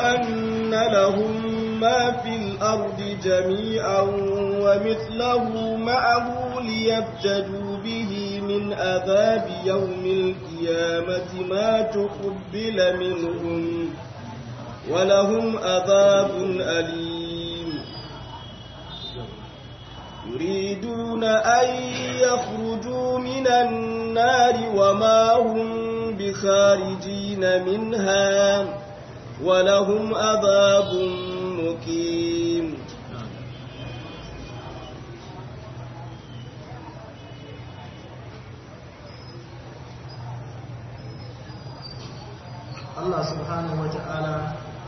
أن لهم ما في الأرض جميعا ومثله معه ليبتدوا به من عذاب يوم القيامة ما تقبل منهم ولهم عذاب أليم يريدون أن يخرجوا من النار وما هم بخارجين منها ولهم عذاب مقيم Allah subhanahu wa ta'ala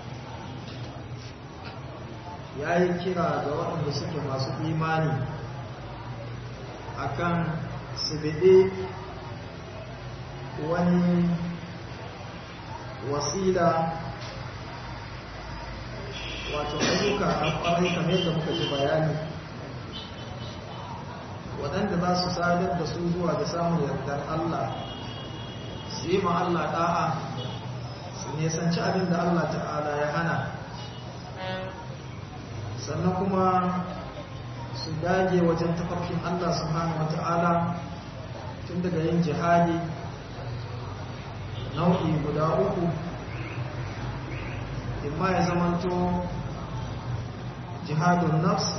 ya yi kira ga waɗanda suke masu imani akan su bide wani wasila wato ayyuka a ƙwarai kamar yadda muka ji bayani waɗanda za su sadar da su zuwa da samun yardar Allah su yi ma Allah ɗa'a su nesanci abin da Allah ta'ala ya hana sannan kuma su dage wajen tafarkin Allah subhanahu wa ta'ala tun daga yin jihadi nau'i guda uku imma ya zamanto jihadun nafs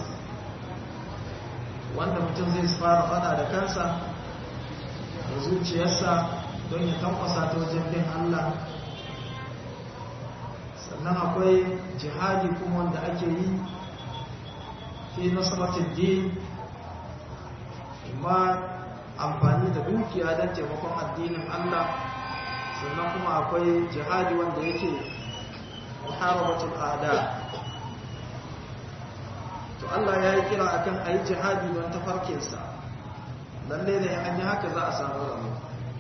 wanda mutum zai fara fada da kansa da zuciyarsa don ya tankwasa ta wajen bin Allah sannan akwai jihadi kuma wanda ake yi fi nasaratin din imma amfani da dukiya don taimakon addinin Allah sannan kuma akwai jihadi wanda yake muharabatul ada to Allah ya yi kira akan a yi jihadi don tafarkinsa lalle ne an yi haka za a samu ramu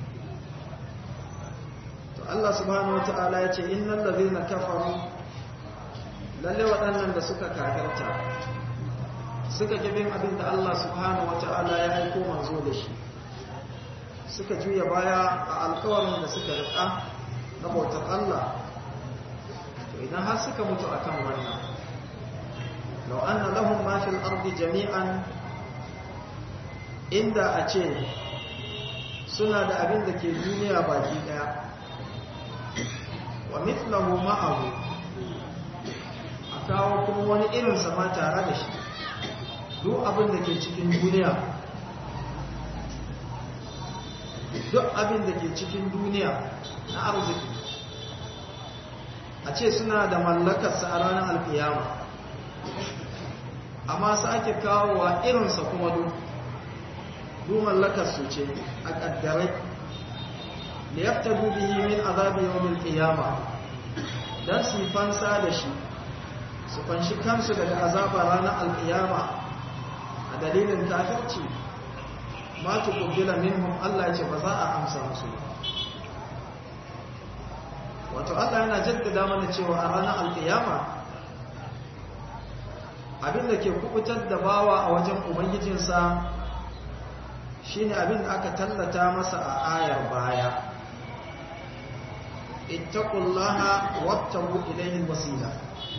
to Allah subhanahu wa ta'ala ya ce innal ladhina kafaru lalle waɗannan da suka kafirta suka kibin abin da Allah subhanahu wa ta'ala ya aiko manzo da shi suka juya baya a alkawarin da suka riƙa na bautar Allah to idan har suka mutu akan wannan law anna lahum ma fil ardi jami'an inda a ce suna da abin da ke duniya baki daya wa mithlahu ma'ahu a kawo kuma wani irin sama tare da shi duk abin da ke cikin duniya duk abin da ke cikin duniya na arziki a ce suna da mallakarsa a ranar alkiyama amma su ake kawowa irinsa kuma duk duk mallakarsu ce a ƙaddarai da ya fita bihi min azabi yawon kiyama don su yi fansa da shi su fanshi kansu daga azaba ranar alkiyama a dalilin kafirci ma tuqbila minhum Allah ya ce ba za a amsa musu wato Allah yana jaddada mana cewa a ranar alkiyama abinda ke kubutar da bawa a wajen ubangijinsa shine abin da aka tallata masa a ayar baya ittaqullaha wattabu ilayhi alwasila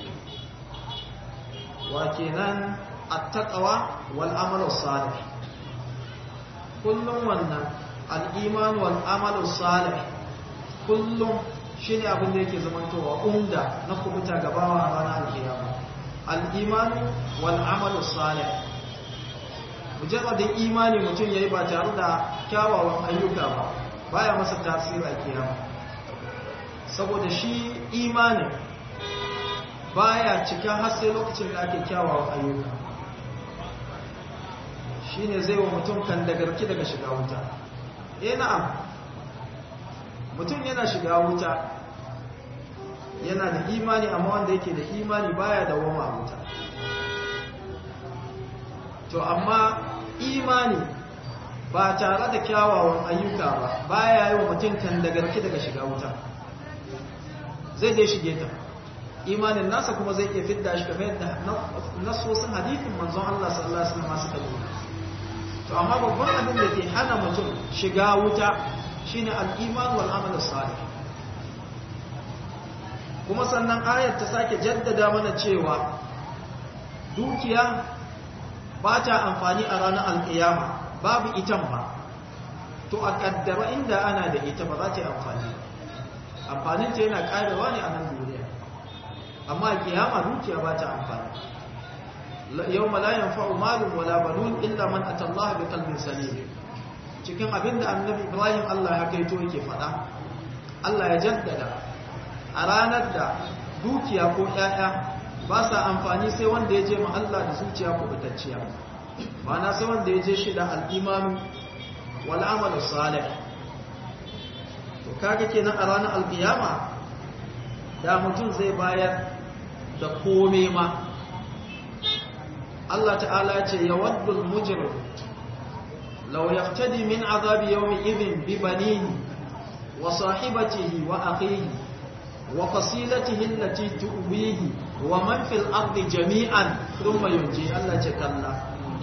wa kenan attaqwa wal amalu salih kullum wannan al-iman wal amalu salih kullum shine abin da yake zamantowa umda na kubuta gabawa a ranar alkiyama al-iman wal amalu salih mujarradin imani mutum yayi ba tare da kyawawan ayyuka ba baya masa tasiri a kiyama saboda shi imanin baya cika har sai lokacin da ake kyawawan ayyuka shine zai wa mutum kan dagarki daga shiga wuta eh na'am mutum yana shiga wuta yana da imani amma wanda yake da imani baya da wama a wuta to amma imani ba tare da kyawawan ayyuka ba baya yi wa mutum kan dagarki daga shiga wuta zai je shige ta imanin nasa kuma zai iya fidda shi kamar yadda nasosin hadithin manzon Allah sallallahu alaihi wasallam suka nuna to amma babban abin da ke hana mutum shiga wuta shine al-iman wal amal salih kuma sannan ayat ta sake jaddada mana cewa dukiya ba ta amfani a ranar alkiyama babu itan ba to a kaddara inda ana da ita ba za ta yi amfani amfaninta yana karewa ne a nan duniya amma kiyama dukiya ba ta amfani yau malayan fa'u malin wala banun illa man atallaha bi qalbin salim cikin abinda annabi ibrahim Allah ya kaito yake faɗa Allah ya jaddada a ranar da dukiya ko ƴaƴa ba sa amfani sai wanda ya je ma Allah da zuciya kubutacciya ma'ana sai wanda ya je shi da al'imanu wal amalu salih to kaga kenan a ranar alkiyama da mutum zai bayar da kome ma Allah ta'ala ce ya waddul mujrim law yaftadi min azabi yawmi idhin bi banihi wa sahibatihi wa akhihi wa fasilatihi allati tuwihi wa man fil ardi jami'an thumma yunji Allah ce kalla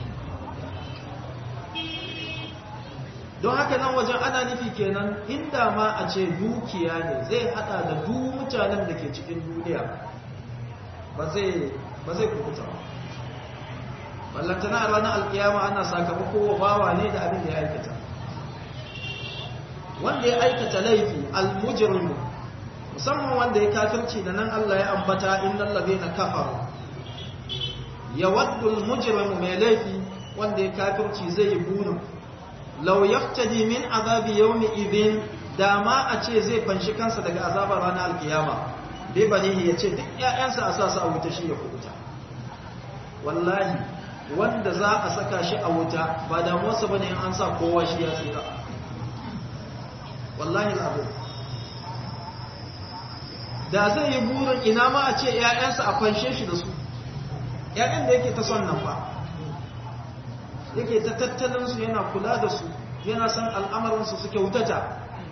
don haka nan wajen ana nufi kenan inda ma a ce dukiya ne zai hada da duk mutanen da ke cikin duniya ba zai ba zai kukuta ballantana a ranar alkiyama ana sakamako wa bawa ne da abin da ya aikata wanda ya aikata laifi almujrimu musamman wanda ya kafirci da nan Allah ya ambata innal ladina kafaru yawaddu almujrimu mai laifi wanda ya kafirci zai yi burin law yaftadi min azabi yawmi idhin dama a ce zai fanshi kansa daga azabar ranar alkiyama bai bane ya ce duk ƴaƴansa a sa su a wuta shi ya kubuta wallahi wanda za a saka shi a wuta ba damuwarsa bane in an sa kowa shi ya tsira wallahi al'abu da zai yi burin ina ma a ce ‘ya'yansa a fanshe shi da su ‘ya'yan da yake ta son nan ba yake ta tattalinsu yana kula da su yana san al'amarinsu su kyautata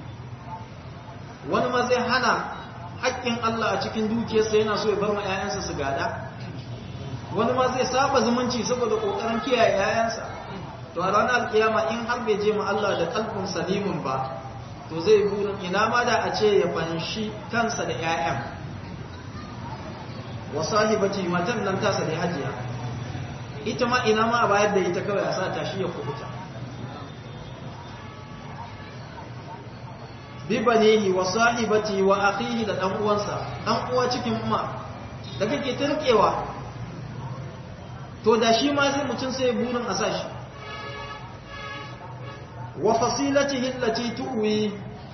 wani ma zai hana haƙƙin Allah a cikin dukiyarsa yana so ya bar ma ‘ya'yansa su gada wani ma zai saba zumunci saboda ƙoƙarin kiyaye ‘ya'yansa to a ranar kiyama in har bai je ma Allah da kalbin salimun ba to zai burin ina ma da a ce ya fanshi kansa da 'ya'yan wa sahibati matan nan tasa da hajiya ita ma ina ma a bayar da ita kawai a sa ta shi ya kubuta bi banihi wa sahibati wa akhihi da dan uwansa dan uwa cikin umma da kake turkewa to da shi ma sai mutum sai burin a sa shi wa fasilatihi allati tuwi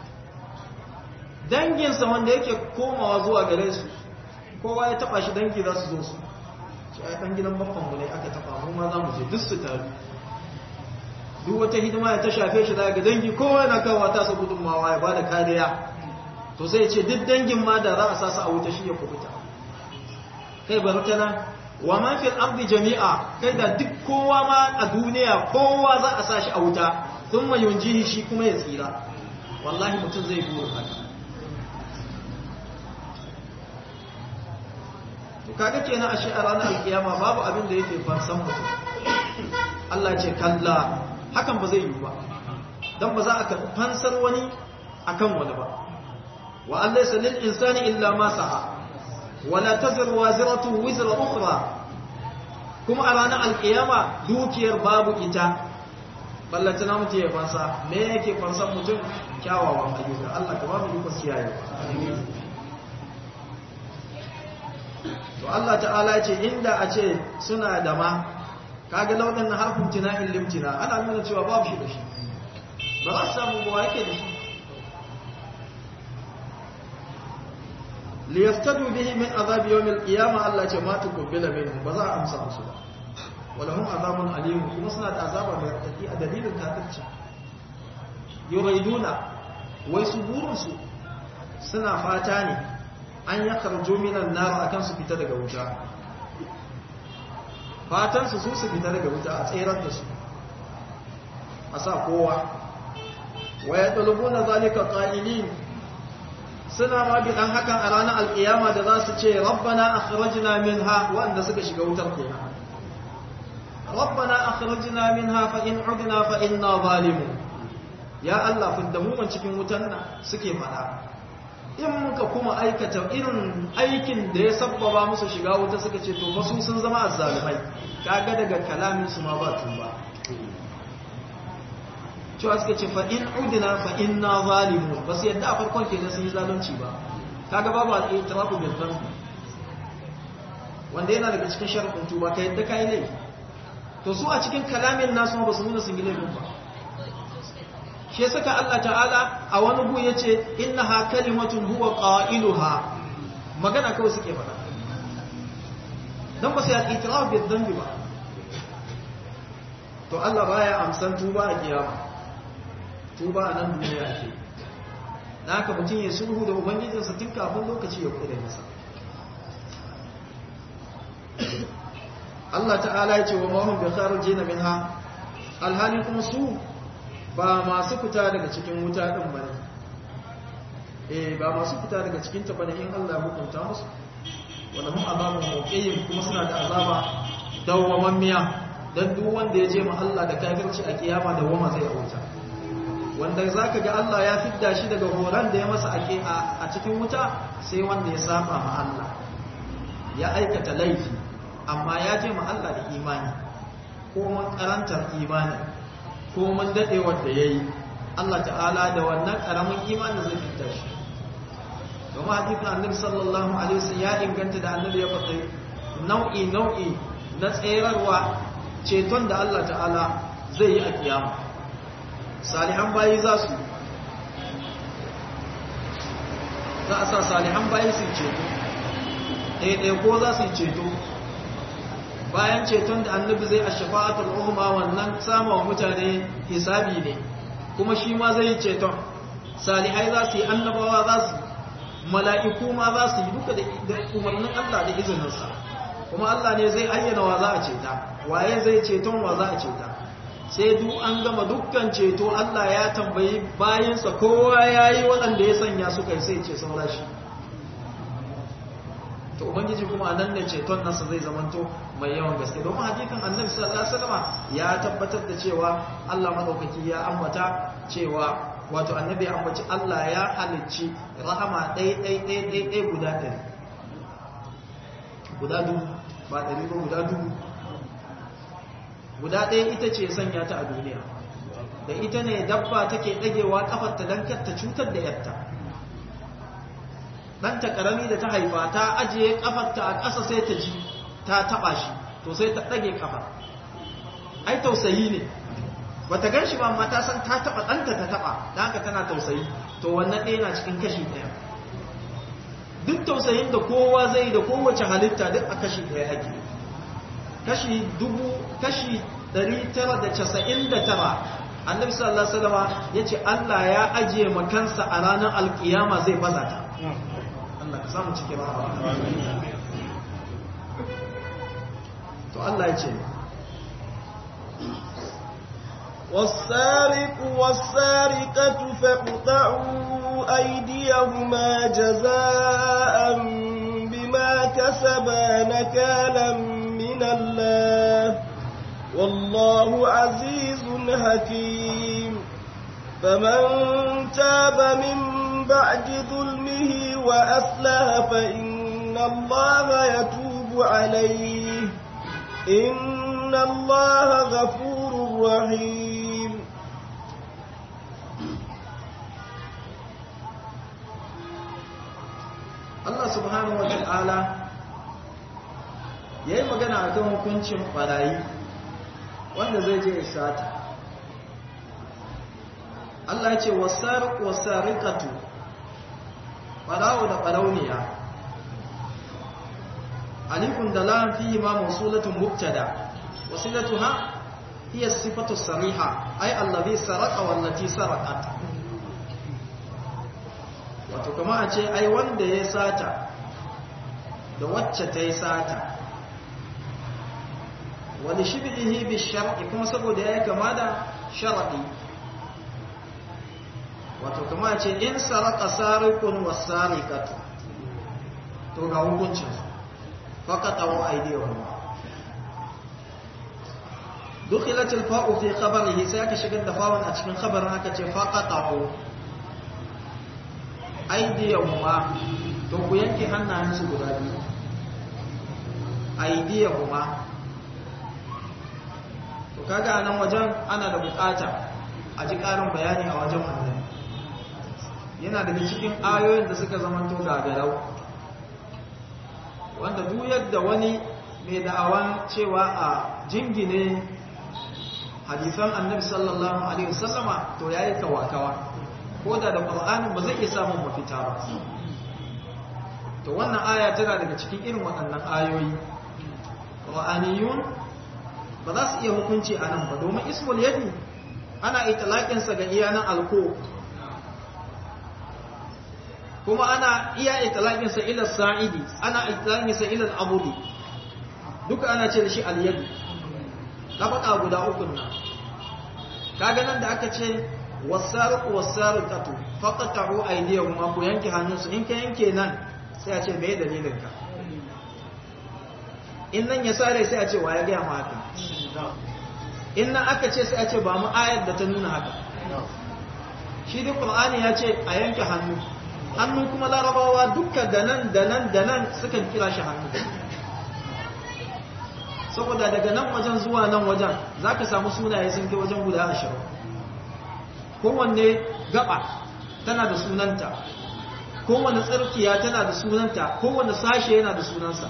danginsa wanda yake komawa zuwa gare su kowa ya taba shi dangi za su zo su shi ai dan gidan babban mu ne aka taba mu ma za mu je duk su taru duk wata hidima ya ta shafe shi daga dangi kowa yana kawo ta sa gudunmawa ya bada kariya to sai ya ce duk dangin ma da za a sa su a wuta shi ya kubuta kai barkana wa man fil ardi jami'a kai da duk kowa ma a duniya kowa za a sa shi a wuta sun mayunjihi shi kuma ya tsira wallahi mutum zai burin haka to kaga kenan ashe a ranar alkiyama babu abin da yake farsan mutum Allah ce kalla hakan ba zai yi ba dan ba za a karɓi fansar wani akan wani ba wa Allah laysa lil insani illa ma sa'a wala taziru waziratu wizra ukhra kuma a ranar alkiyama dukiyar babu ita ballanta na mutu ya fansa me yake fansan mutum kyawawan ayyuka Allah ka ba mu ikon kiyaye to Allah ta'ala ce inda a ce suna da ma kaga launin na harfin tina'in limtina ana nuna cewa babu shi da shi ba za su samu ba yake da shi liyaftadu bihi min azabi yawmil qiyamah Allah ce ma tuqbila minhum ba za a amsa musu ba walahum azabun alim kuma suna da azaba mai radadi a dalilin kafirci yuriduna wai su burin su suna fata ne an ya karjo minan nar akan su fita daga wuta fatan su su fita daga wuta a tsayar da su a sa kowa wa yatlubuna zalika qa'ilin suna ma bi dan hakan a ranar alkiyama da za su ce rabbana akhrajna minha wanda suka shiga wutar kenan ربنا أخرجنا منها فإن عدنا فإنا ظالمون يا الله فدمو من cikin wutan nan suke fada in muka kuma aikata irin aikin da ya sabbaba musu shiga wuta suka ce to ba su sun zama azzalumai kaga daga kalamin su ma ba tuba cewa suka ce fa in udina fa inna zalimun ba su yadda a farkon kenan sun yi zalunci ba kaga babu al-i'tirafu bil dhanb wanda yana daga cikin sharuɗin tuba ka yadda kai laifi to su a cikin kalamin nasu ba su nuna sun yi laifin ba shi saka Allah ta'ala a wani gu yace innaha kalimatun huwa qailuha magana kawai suke faɗa dan ba su yi i'tiraf bil dhanb ba to Allah baya amsan tuba a kiyama tuba a nan duniya ake da haka mutum ya sulhu da ubangijinsa tun kafin lokaci ya kure masa Allah ta'ala ya ce wa mahun bi kharijin minha alhali kuma su ba masu fita daga cikin wuta din bane eh ba masu fita daga cikin ta bane in Allah ya hukunta musu wala hum azabun muqim kuma suna da azaba dawwamammiya dan duk wanda ya je ma Allah da kafirci a kiyama da wama zai wuta wanda za ka ga Allah ya fidda shi daga horon da ya masa ake a cikin wuta sai wanda ya saba ma Allah ya aikata laifi amma ya je ma Allah da imani ko man karantar imani ko man dade wanda yayi Allah ta'ala da wannan karamin imani zai fidda shi kuma hadisin Annabi sallallahu alaihi wasallam ya inganta da Annabi ya faɗi nau'i nau'i na tsayarwa ceton da Allah ta'ala zai yi a kiyama salihan bayi za su za a sa salihan bayi su ceto ɗaiɗai ko za su ceto bayan ceton da annabi zai a shafa'atul uhma wannan samun mutane hisabi ne kuma shi ma zai yi ceton salihai za su yi annabawa za su mala'iku ma za su yi duka da umarnin Allah da izininsa kuma Allah ne zai ayyana wa za a ceta waye zai ceton wa za a ceta sai duk an gama dukkan ceto Allah ya tambayi bayansa kowa ya yi waɗanda ya sanya su kai sai ce saura shi to ubangiji kuma a nan ne ceton nasa zai zamanto mai yawan gaske domin hakikan annabi sallallahu alaihi wasallam ya tabbatar da cewa Allah madaukaki ya ambata cewa wato annabi ya ambaci Allah ya halicci rahama ɗai ɗai ɗai ɗai ɗai guda ɗari guda dubu ba ɗari ba guda dubu guda ɗaya ita ce sanya ta a duniya da ita ne dabba take ɗagewa ƙafarta don ta cutar da yarta ɗanta ƙarami da ta haifa ta ajiye ƙafarta a ƙasa sai ta ji ta taɓa shi to sai ta ɗage ƙafar ai tausayi ne ba ta gan shi ba amma ta san ta taɓa ɗanta ta taɓa da haka tana tausayi to wannan ɗaya na cikin kashi ɗaya duk tausayin da kowa zai da kowace halitta duk a kashi ɗaya ake kashi dubu kashi 999 annabi sallallahu alaihi wasallam yace Allah ya ajiye makansa a ranar alkiyama zai baza ta Allah ka samu cikin rahama to Allah ya ce والسارق والسارقة فاقطعوا أيديهما جزاء بما كسبا نكالا من الله والله عزيز حكيم فمن تاب من بعد ظلمه وأصلح فإن الله يتوب عليه إن الله غفور رحيم Allah subhanahu wa ta'ala ya yi magana a kan hukuncin ɓarayi wanda zai je sata Allah ce wasarikatu ɓarawo da ɓarauniya alifun da lan fi ma musulatun mubtada wasilatu ha hiya sifatu sariha ay allazi saraka wallati sarakat wato kama a ce ai wanda ya sata da wacce ta yi sata wani shibihi bi shar'i kuma saboda ya kama da shar'i wato kama ce in saraka sarikun wa sarikatu to ga hukuncin fakata wa aidiyahum dukhilat al-fa'u fi khabarihi sai aka shigar da fa'un a cikin khabarin aka ce faqatahu aydiyahuma to ku yanke hannayensu guda biyu aydiyahuma to kaga nan wajen ana da bukata a ji karin bayani a wajen wannan yana daga cikin ayoyin da suka zamanto gagarau wanda duk yadda wani mai da'awan cewa a jingine hadisan annabi sallallahu alaihi wasallama to yayi kawakawa ko da da qur'anin ba zai iya samun mafita ba to wannan aya tana daga cikin irin waɗannan ayoyi qur'aniyun ba za su iya hukunci a nan ba domin ismul yadi ana itlaqin sa ga iyanan alko kuma ana iya itlaqin sa ila sa'idi ana itlaqin sa ila al-abudi duka ana ce da shi al-yadi kafaɗa guda uku nan kaga nan da aka ce wasariqu wasariqatu faqatu aydiyahum ma ku yanke hannunsu in ka yanke nan sai a ce me dalilin ka in nan ya sare sai a ce wa ya ga ma haka in nan aka ce sai a ce ba mu ayar da ta nuna haka shi duk qur'ani ya ce a yanke hannu hannu kuma larabawa dukkan da nan da nan da nan sukan kira shi hannu saboda daga nan wajen zuwa nan wajen za ka samu sunaye sun kai wajen guda ashirin kowanne gaba tana da sunanta kowanne tsirkiya tana da sunanta kowanne sashe yana da sunansa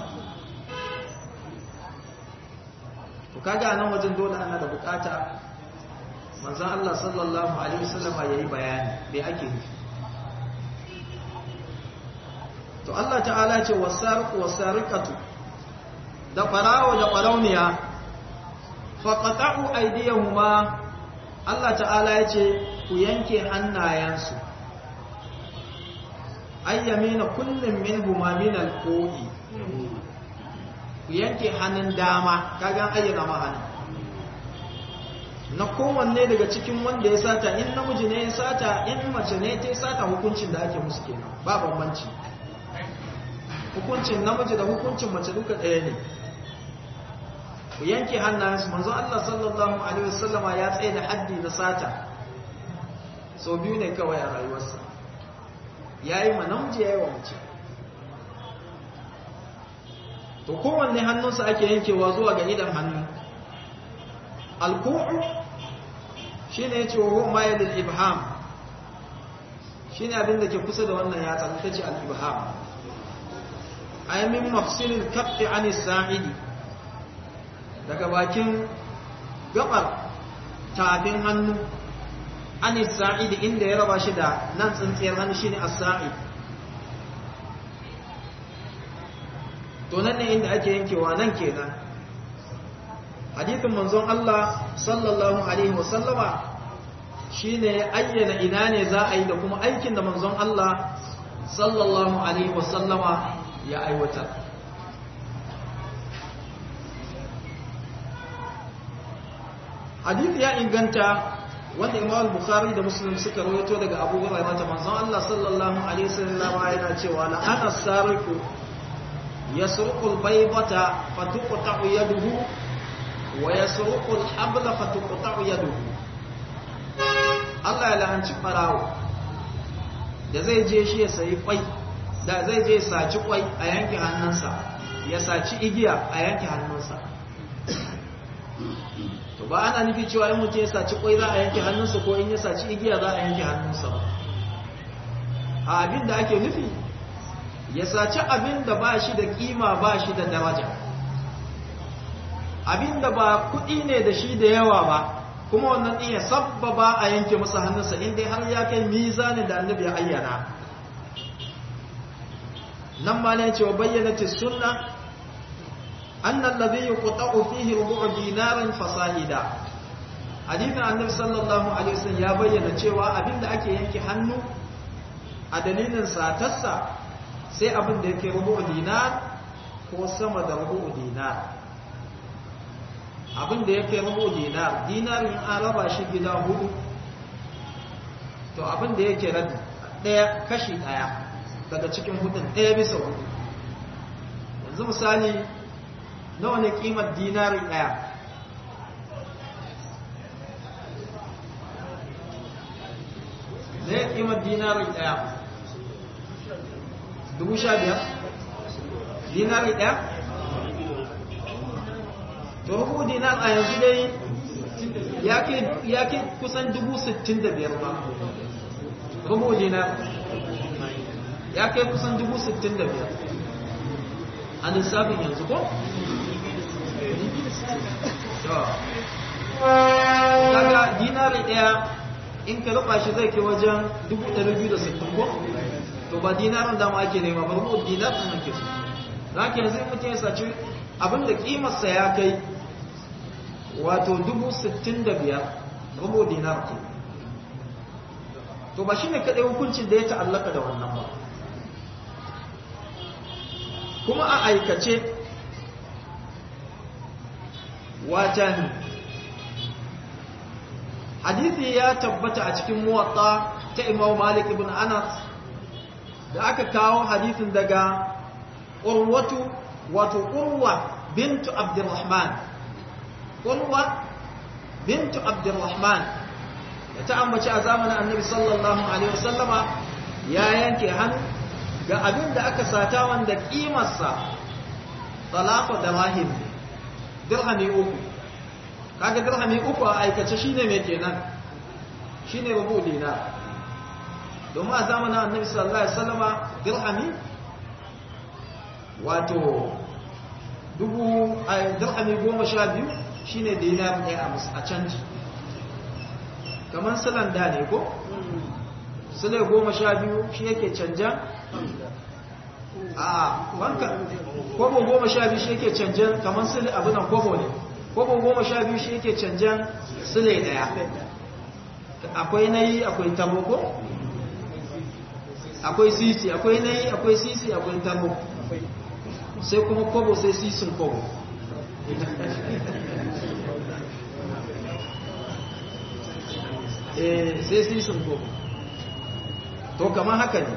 to kaga nan wajen dole ana da bukata manzon Allah sallallahu alaihi wasallam yayi bayani me ake nufi to Allah ta'ala ce wasariqu wasariqatu da ɓarawo da ɓarauniya faƙaɗa'u aidiyahuma Allah ta'ala ya ce ku yanke hannayensu ayyami na kullum min min alƙo'i ku yanke hannun dama kagan ayyana ma hannun na kowanne daga cikin wanda ya sata in namiji ne ya sata in mace ne ta sata hukuncin da ake musu kenan ba bambanci hukuncin namiji da hukuncin mace duka ɗaya ne ku yanke hannayensu manzon Allah sallallahu alaihi wasallama ya tsaye da haddi na sata sau biyu ne kawai a rayuwarsa ya yi ma namiji ya yi wa mace to kowanne hannunsa ake yankewa zuwa ga idan hannu alku'u shi ne ce wa mayalin ibham shi ne abinda ke kusa da wannan yatsa ta ce al-ibham ayyamin mafsilin kafi anis sa'idi daga bakin gabar tafin hannu anis sa'idi inda ya raba shi da nan tsintsiyar hannu shine as-sa'id to nan ne inda ake yankewa nan kenan hadithin manzon Allah sallallahu alaihi wasallama shine ayyana ina ne za a yi da kuma aikin da manzon Allah sallallahu alaihi wasallama ya aiwatar hadith ya inganta wanda imam bukhari da muslim suka rawaito daga abu hurairah ta manzon Allah sallallahu alaihi wasallam yana cewa la ana sariqu yasruqu al-baybata fatuqta'u yaduhu wa yasruqu al-habla fatuqta'u yaduhu Allah ya la'anci farawo da zai je shi ya sayi kwai da zai je saci kwai a yanke hannunsa ya saci igiya a yanke hannunsa to ba ana nufi cewa in mutum ya saci kwai za a yanke hannunsa ko in ya saci igiya za a yanke hannunsa ba a abin da ake nufi ya saci abin da ba shi da kima ba shi da daraja abin da ba kuɗi ne da shi da yawa ba kuma wannan ɗin ya sabbaba a yanke masa hannunsa inda har ya kai mizanin da annabi ya ayyana nan ma ne cewa bayyana sunna أن الذي يقطع فيه ربع دينار فصاعدا حديث النبي صلى الله عليه وسلم ya bayyana cewa abinda ake yanke hannu a dalilin satarsa sai abin da yake rubu dinar ko sama da rubu dinar abin da yake rubu dinar dinarin an raba shi gida hudu to abin da yake rabi daya kashi daya daga cikin hudun daya bisa hudu yanzu misali nawa ne kimar dinari ɗaya ne kimar dinari ɗaya dubu sha biyar dinari ɗaya to rubu dinar a yanzu dai ya ke kusan dubu sittin da biyar ba rubu dinar ya kai kusan dubu sittin da biyar a lissafin yanzu ko? kaga dinari ɗaya in ka rufa shi zai ke wajen dubu ɗari biyu da sittin ko? to ba dinarin dama ake nema ba rubu dinar ɗin ake so za ka yanzu mutum ya saci abinda kimarsa ya kai wato dubu sittin da biyar rubu dinar ke to ba shi ne kaɗai hukuncin da ya ta'allaka da wannan ba kuma a aikace watan hadithi ya tabbata a cikin muwatta ta imam malik ibn anas da aka kawo hadithin daga urwatu wato urwa bintu abdurrahman urwa bintu abdurrahman da ta ambaci a zamanin annabi sallallahu alaihi wasallama ya yanke hannu ga abin da aka sata wanda kimarsa talata da rahim dirhami uku kaga dirhami uku a aikace shine mai kenan shine rubu dinar domin a zamanin annabi sallallahu alaihi wasallama dirhami wato dubu a dirhami goma sha biyu shine dinar ɗaya a canji kamar silan da ne ko sile goma sha biyu shi yake canja a wanka kobo goma sha biyu shi yake canjan kamar sile abinan kobo ne kobo goma sha biyu shi yake canjan sile daya akwai nayi akwai tabo ko akwai sisi akwai nayi akwai sisi akwai tabo sai kuma kobo sai sisin kobo eh sai sisin kobo to kamar haka ne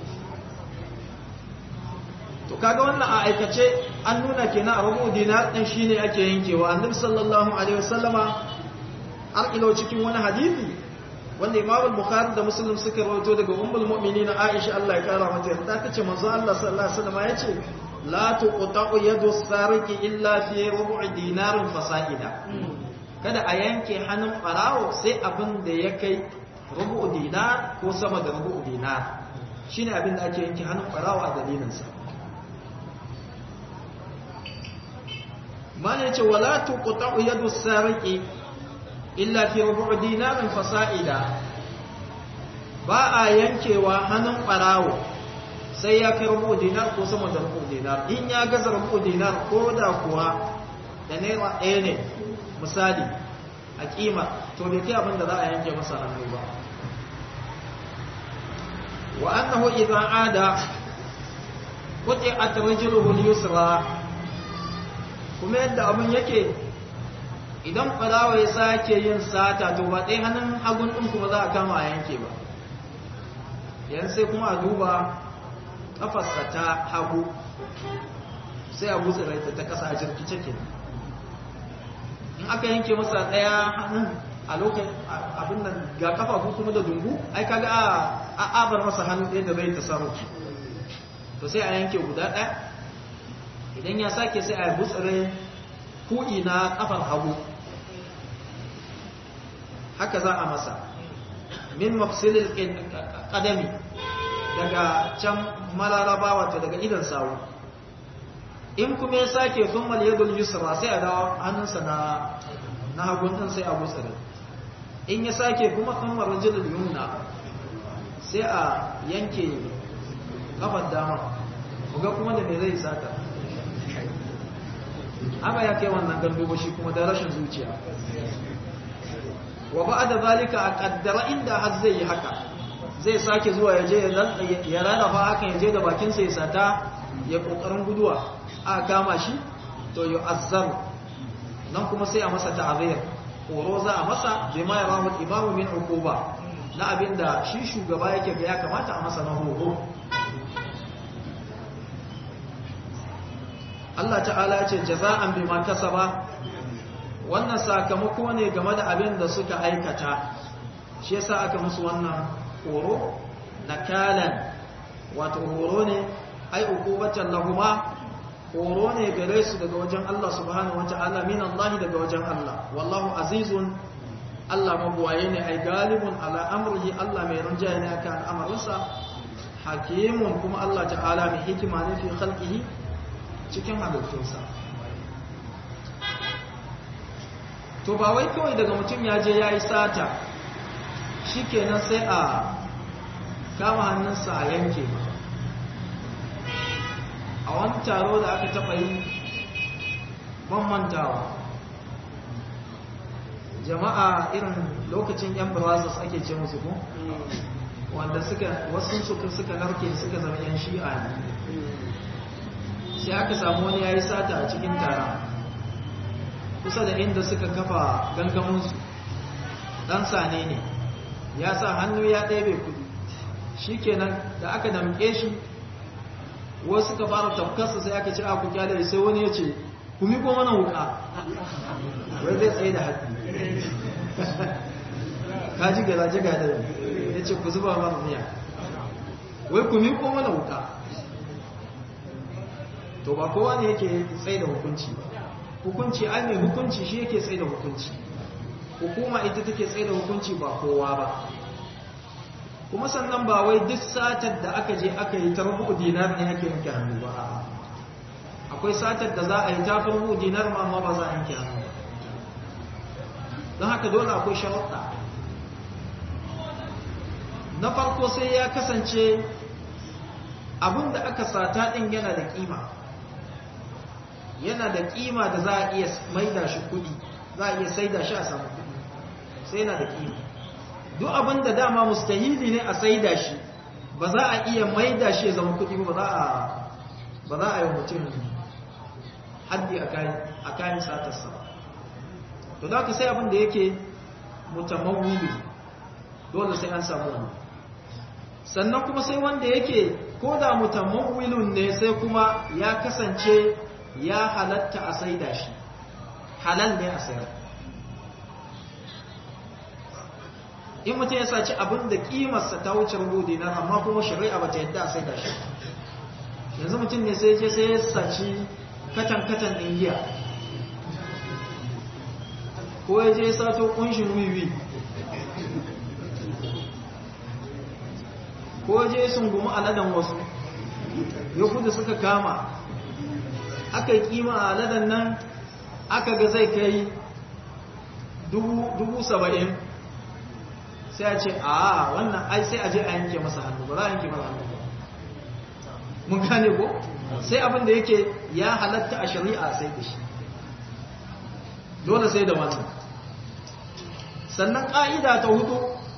to kaga wannan a aikace an nuna kenan a rubu dinar din shine ake yankewa annabi sallallahu alaihi wasallama an ilo cikin wani hadisi wanda Imam al-Bukhari da Muslim suka rawaito daga Ummul Mu'minin Aisha Allah ya kara mata yarda tace manzo Allah sallallahu alaihi wasallama yace la tuqta'u yadu sariqi illa fi rubu'i dinarin fasa'ida kada a yanke hannun farawo sai abin da ya kai rubu'u dinar ko sama da rubu'u dinar shine abin da ake yanke hannun farawo a dalilinsa mana yace wala tuqta'u yadu sariqi illa fi rubu' dinarin fasa'ida ba a yankewa hannun barawo sai ya kai rubu' dinar ko sama da rubu' dinar in ya gaza rubu' dinar ko da kuwa da naira ɗaya ne misali a kima to bai kai abin da za a yanke masa hannu ba wa annahu idza ada quti'at rijluhu al-yusra kuma yadda abin yake idan farawa ya sake yin sata to ba ɗaya hannun hagun ɗin kuma za a kama a yanke ba yan sai kuma a duba ƙafarsa ta hagu sai a gutsa rai ta ƙasa a jirkice ke in aka yanke masa ɗaya hannun a lokacin abin nan ga kafafu kuma da dungu ai kaga a abar masa hannun ɗaya da bai tasarrufi to sai a yanke guda ɗaya idan ya sake sai a butsire kuɗi na ƙafar hagu haka za a masa min mafsilil ƙadami daga can mararaba wato daga idan sawu in kuma ya sake thummal yadul yusra sai a dawo hannunsa na na hagun din sai a butsire in ya sake kuma thummal rajulul yumna sai a yanke kafar dama ga kuma da me zai sata haka ya kai wannan gandu ba shi kuma da rashin zuciya wa ba da zalika a kaddara inda har zai yi haka zai sake zuwa ya je ya rarrafa hakan ya je da bakinsa ya sata ya kokarin guduwa a kama shi to yi azzar nan kuma sai a masa ta'azir horo za a masa bai ma ya rahu imamu min uquba na abinda shi shugaba yake ga ya kamata a masa na horo Allah ta'ala ya ce jaza'an bima kasaba wannan sakamako ne game da abin da suka aikata shi yasa aka musu wannan horo nakalan wato horo ne ai uqubatan lahuma horo ne gare su daga wajen Allah subhanahu wata'ala min Allah daga wajen Allah wallahu azizun Allah mabuwaye ne ai galibun ala amrihi Allah mai rinjaye ne akan amarinsa hakimun kuma Allah ta'ala mai hikima ne fi khalqihi cikin halittunsa to ba wai kawai daga mutum ya je ya yi sata shi kenan sai a kama hannunsa a yanke ba a wani taro da aka taɓa yi ban mantawa jama'a irin lokacin yan brazos ake ce musu ko wanda suka wasu suka suka narke suka zama yan shi'a ne sai aka samu wani ya yi sata a cikin taron kusa da inda suka kafa gangaminsu ɗan sane ne ya sa hannu ya ɗebe kudi shi kenan da aka damƙe shi wasu suka fara tafkarsa sai aka ci a ku kyale sai wani ya ce ku miko mana wuka wai zai tsaye da haɗi ka ji garaje ga da ya ce ku zuba mana miya wai ku miko mana wuka to ba kowa ne yake tsaye da hukunci ba hukunci ai mai hukunci shi yake tsaye da hukunci hukuma ita take tsaye da hukunci ba kowa ba kuma sannan ba wai duk satar da aka je aka yi ta rubu dinar ne ake yanke hannu ba akwai satar da za a yi ta rubu dinar ma amma ba za a yanke hannu ba don haka dole akwai sharuɗa na farko sai ya kasance abin da aka sata ɗin yana da ƙima yana da ƙima da za a iya maida shi kuɗi za a iya saida shi a samu kuɗi sai yana da ƙima duk abin da dama mustahili ne a saida shi ba za a iya maida shi ya zama kuɗi ba ba za a yi mutum haddi a kayan satarsa to da ka sai abin da yake mutamawili dole sai an samu wani sannan kuma sai wanda yake ko da mutamawilun ne sai kuma ya kasance ya halatta a saida shi halal ne a sayar in mutum ya saci abin da kimarsa ta wuce rubu dinar amma kuma shari'a ba ta yadda a saida shi yanzu mutum ne sai je sai ya saci katan-katan ɗin giya ko ya je sato ƙunshin wiwi ko je sun gumi aladan wasu ya kudu suka kama aka yi kima a aladan nan aka ga zai kai dubu saba'in sai a ce a wannan ai sai a je a yanke masa hannu ba za a yanke masa hannu ba mun gane ko sai abin da yake ya halatta a shari'a sai da shi dole sai da wannan sannan ƙa'ida ta hudu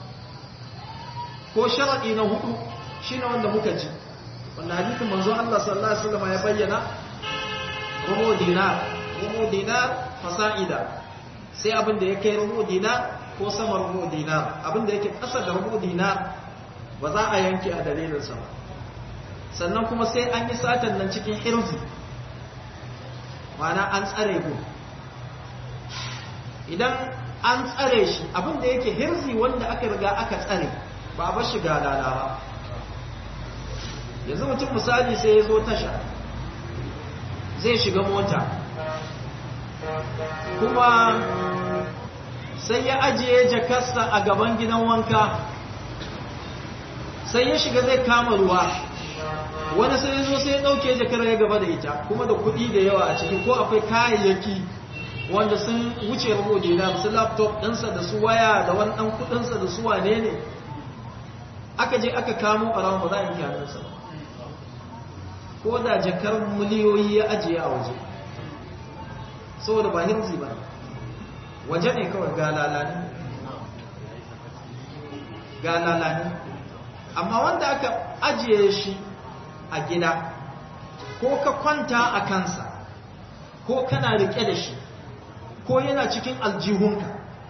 ko sharaɗi na hudu shi ne wanda muka ji wanda hadithin manzo Allah sallallahu Alaihi wasallam ya bayyana rubo dinar rubo dinar fasa'ida sai abin da ya kai rubo dinar ko sama rubo dinar abin da yake ƙasa da rubo dinar ba za a yanke a dalilinsa ba sannan kuma sai an yi satan nan cikin hirzi mana an tsare ku idan an tsare shi abin da yake hirzi wanda aka riga aka tsare ba ba shiga lala ba yanzu mutum misali sai ya zo tasha zai shiga mota kuma sai ya ajiye jakarsa a gaban gidan wanka sai ya shiga zai kama ruwa wani sai ya zo sai ya ɗauke jakar ya gaba da ita kuma da kuɗi da yawa a ciki ko akwai kayayyaki wanda sun wuce rubo dinar su laptop ɗinsa da su waya da wani ɗan kuɗinsa da su wane ne aka je aka kamo ɓarawon ba za a yi hannunsa ba ko da jakar miliyoyi ya ajiye a waje saboda ba hirzi ba waje ne kawai ga lalani ga lalani amma wanda aka ajiye shi a gida ko ka kwanta a kansa ko kana rike da shi ko yana cikin aljihunka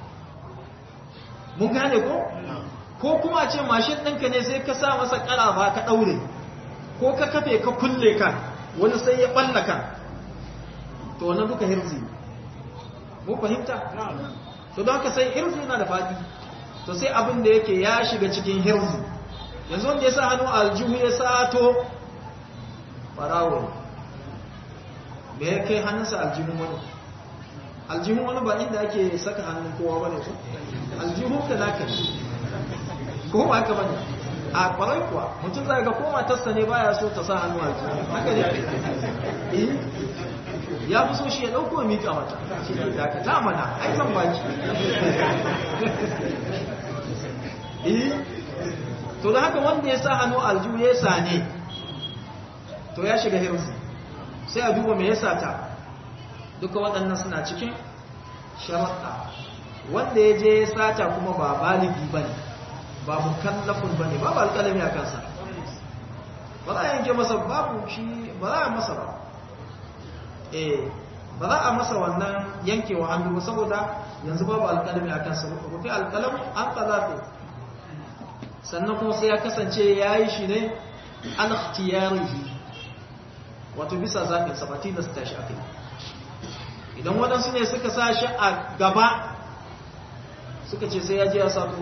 mun gane ko ko kuma ce mashin ɗinka ne sai ka sa masa ƙarafa ka ɗaure ko ka kafe ka kulle ka wani sai ya ɓalla ka to wannan duka hirzi mu fahimta to don haka sai hirzi yana da faɗi to sai abin da yake ya shiga cikin hirzi yanzu wanda ya sa hannu a aljihu ya sato barawo me ya kai hannunsa aljihun wani aljihun wani ba inda ake saka hannun kowa bane ko aljihun ka naka ne ko ba haka bane a kwarai kuwa mutum zai ga ko matarsa ne baya so ta sa hannu aljihun haka ne eh ya fi so shi ya dauko ya mika mata shi ne da ka ta mana ai zan baki eh to da haka wanda ya sa hannu aljihu ya sane to ya shiga hirzi sai a duba me yasa ta duka waɗannan suna cikin sharaɗa wanda ya je ya sata kuma ba baligi ba ne ba mukallafin ba ne babu alƙalami a kansa ba za a yanke masa babu shi ba za a masa ba eh ba za a masa wannan yankewa hannu ba saboda yanzu babu alƙalami a kansa rufe alƙalam an ƙalafe sannan kuma sai ya kasance ya yi shi ne an ikhtiyarihi wato bisa zaɓinsa ba tilasta shi a kai idan waɗansu ne suka sa shi a gaba suka ce sai ya je ya sato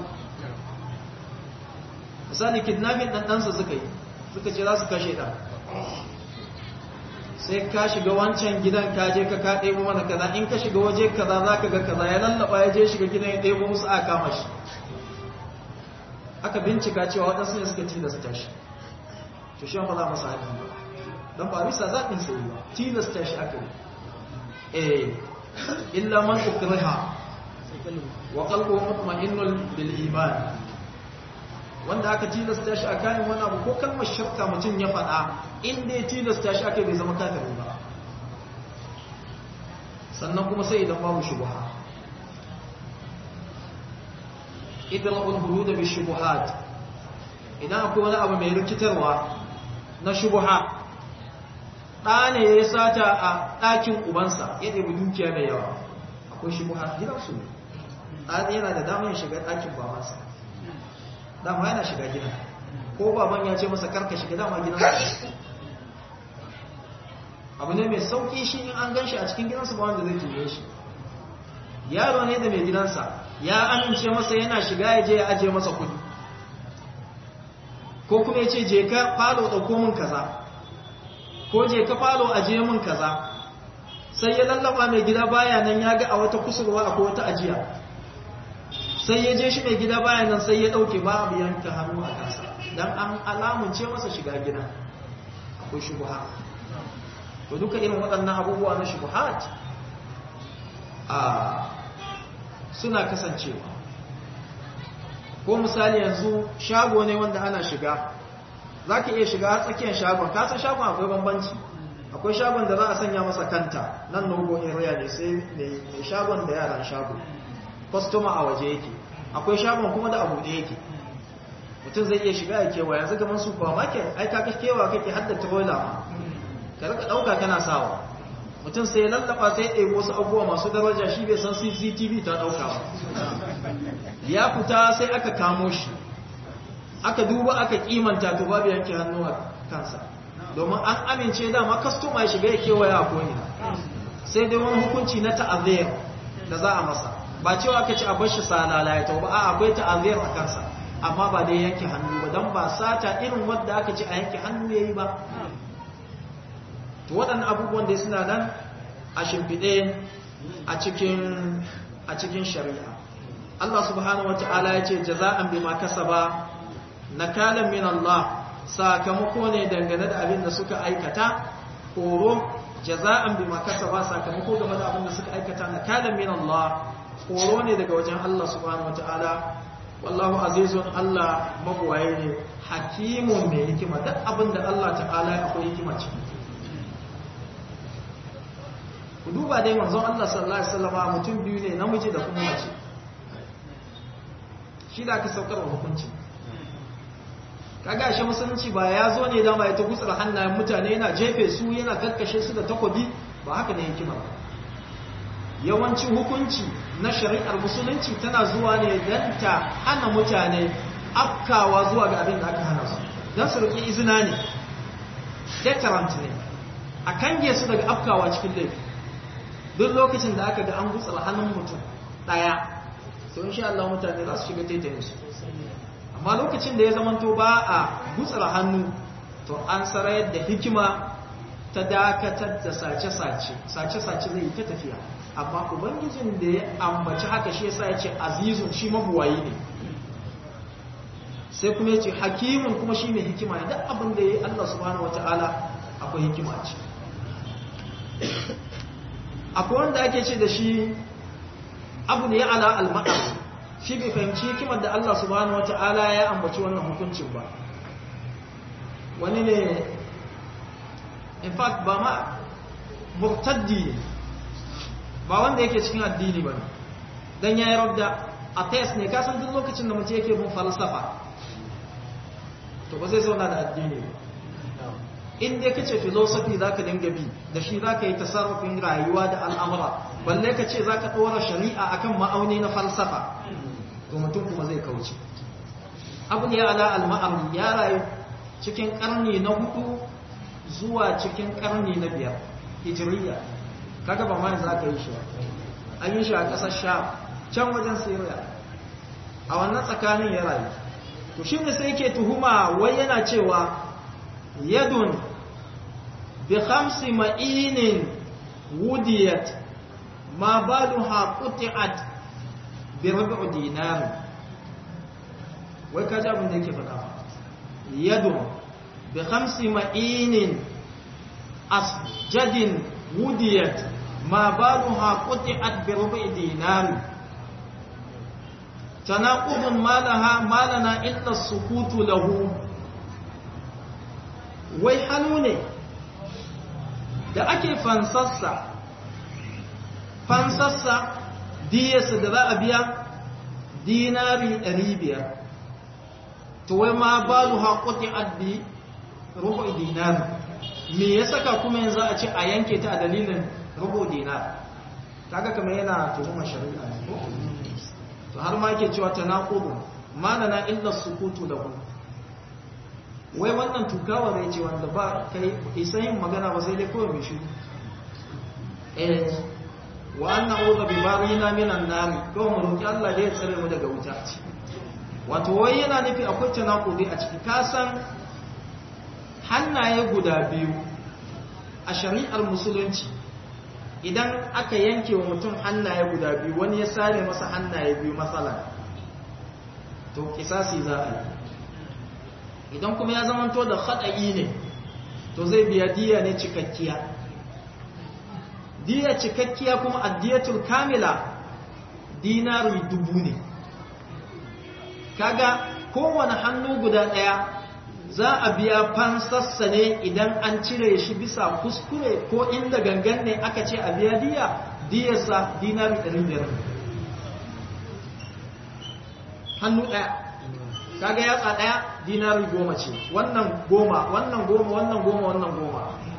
misali kidnapping ɗanɗansa suka yi suka ce za su kashe ɗan sai ka shiga wancan gidan ka je ka ka ɗebo mana kaza in ka shiga waje kaza za ka ga kaza ya lallaba ya je shiga gidan ya ɗebo musu a kama shi aka bincika cewa waɗansu ne suka tilasta shi to shi ba za masa haɗin ba don ba bisa zaɓin sai ba tilasta shi aka yi eh illa man ukriha wa qalbuhu mutma'innun bil iman wanda aka tilasta shi a kayan wani abu ko kalmar shakka mutum ya faɗa inda ya tilasta shi aka bai zama kafiri ba sannan kuma sai idan babu shubuha idra'ul hudud bi shubuhat idan akwai wani abu mai rikitarwa na shubuha ɗa ne ya sata a ɗakin ubansa ya ɗebi dukiya mai yawa akwai shubuha gidansu ne ɗa yana da damar ya shiga ɗakin babansa dama yana shiga gida ko baban ya ce masa karka shiga dama gidansa abu ne mai sauƙi shi in an gan shi a cikin gidansa ba wanda zai tuye shi yaro ne da mai gidansa ya amince masa yana shiga ya je ya ajiye masa kudi ko kuma ya ce je ka falo ɗauko min kaza ko je ka falo ajiye min kaza sai ya lallaba mai gida baya nan ya ga a wata kusurwa akwai wata ajiya sai ya je shi mai gida baya nan sai ya ɗauke babu yanka hannu a kansa don an alamunce masa shiga gida akwai shubuha to duka irin waɗannan abubuwa na shubuhat a suna kasancewa ko misali yanzu shago ne wanda ana shiga za ka iya shiga tsakiyar shagon kasan shagon akwai bambanci akwai shagon da za a sanya masa kanta nan nogo area ne sai mai shagon da yaran shago kwastoma a waje yake akwai shagon kuma da abu da yake mutum zai iya shiga ya kewa yanzu gaban supermarket ai ka kewa kake hadda trailer ma ka rika dauka kana sawa mutum sai ya lallaba sai ya ɗebo wasu abubuwa masu daraja shi bai san cctv ta dauka ba ya fita sai aka kamo shi aka duba aka kimanta to babu yanke hannu a kansa domin an amince dama kastoma ya shiga ya kewaya a ko'ina sai dai wani hukunci na ta'azir da za a masa ba cewa aka ci a bashi salala ya tauba a akwai ta'azir a kansa amma ba dai yanke hannu ba don ba sata irin wadda aka ci a yanke hannu ya yi ba to waɗannan abubuwan da suna nan a shimfiɗe a cikin a cikin shari'a Allah subhanahu wata'ala ya ce jaza'an bima kasaba nakalan min Allah sakamako ne dangane da abin da suka aikata horo jaza'an bima kasaba sakamako game da abin da suka aikata nakalan min Allah horo ne daga wajen Allah subhanahu wata'ala wallahu azizun Allah mabuwaye ne hakimun mai hikima duk abin da Allah ta'ala akwai hikima ciki ku duba dai manzon Allah sallallahu alaihi wasallam mutum biyu ne namiji da kuma mace shi da aka saukar wa hukunci kaga shi musulunci ba ya zo ne dama ya ta gutsar hannayen mutane yana jefe su yana karkashe su da takobi ba haka ne hikima ba yawancin hukunci na shari'ar musulunci tana zuwa ne don ta hana mutane afkawa zuwa ga abin da aka hana su don su riƙi izina ne deterrent ne a kange su daga afkawa cikin laifi duk lokacin da aka ga an gutsar hannun mutum ɗaya to insha Allah mutane za su shiga taitayin su amma lokacin da ya zamanto ba a gutsar hannu to an sarayar da hikima ta dakatar da sace-sace sace-sace zai yi ta tafiya amma ubangijin da ya ambaci haka shi yasa ya ce azizun shi mabuwayi ne sai kuma ya ce hakimun kuma shi mai hikima ne duk abin da ya yi Allah subhanahu wata'ala akwai hikima ce akwai wanda ake ce da shi abu ne ya ala al-ma'a shi bai fahimci hikimar da Allah subhanahu wata'ala ya ambaci wannan hukuncin ba wani ne in fact ba ma murtaddi ba wanda yake cikin addini ba dan yayi rabda atheist ne kasan duk lokacin da mutum yake bin falsafa to ba zai zauna da addini ba in dai kace philosophy zaka dinga bi da shi zaka yi tasarrufin rayuwa da al'amura balle kace zaka dora shari'a akan ma'auni na falsafa to mutum kuma zai kauce abu ne ala al-ma'am ya rayu cikin karni na hudu zuwa cikin karni na biyar hijiriya kaga ba ma za ka yi shi an yi shi a ƙasar sha can wajen syria a wannan tsakanin ya rayu to shi ne sai ke tuhuma wai yana cewa yadun bi khamsi ma'inin wudiyat ma baluha quti'at bi rubu dinar wai kaji abin da yake faɗa yadun bi khamsi ma'inin asjadin wudiyat ma baluha quti'at bi rubu dinar tanaqudun malaha malana illa sukutu lahu wai hannu ne da ake fansassa fansassa diyarsa da za a biya dinari 500 to wai ma balu haƙuti addi rubu dinar me ya saka kuma yanzu a ce a yanke ta a dalilin rubu dinar kaga kamar yana tuhumar shari'a ne ko to har ma yake cewa tanaqudu malana illa sukutu lahu wai wannan tukawa zai ce wanda ba kai isa yin magana ba sai dai kawai mai shi eh wa anna udha bi barina minan nar kawai mu roki Allah da ya tsare mu daga wuta wato wai yana nufi akwai tanakudi a ciki ka san hannaye guda biyu a shari'ar musulunci idan aka yanke wa mutum hannaye guda biyu wani ya sare masa hannaye biyu matsala to kisasi za a yi idan kuma ya zamanto da haɗayi ne to zai biya diya ne cikakkiya diya cikakkiya kuma addiyatul kamila dinari dubu ne kaga kowane hannu guda ɗaya za a biya fansassa ne idan an cire shi bisa kuskure ko inda gangan ne aka ce a biya diya diyarsa dinari 500 hannu ɗaya kaga yatsa ɗaya dinari goma ce wannan goma wannan goma wannan goma wannan goma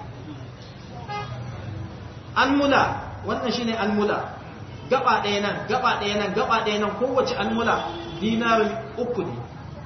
an mula wannan shine an mula gaba ɗaya nan gaba ɗaya nan gaba ɗaya nan kowace an mula dinari uku ne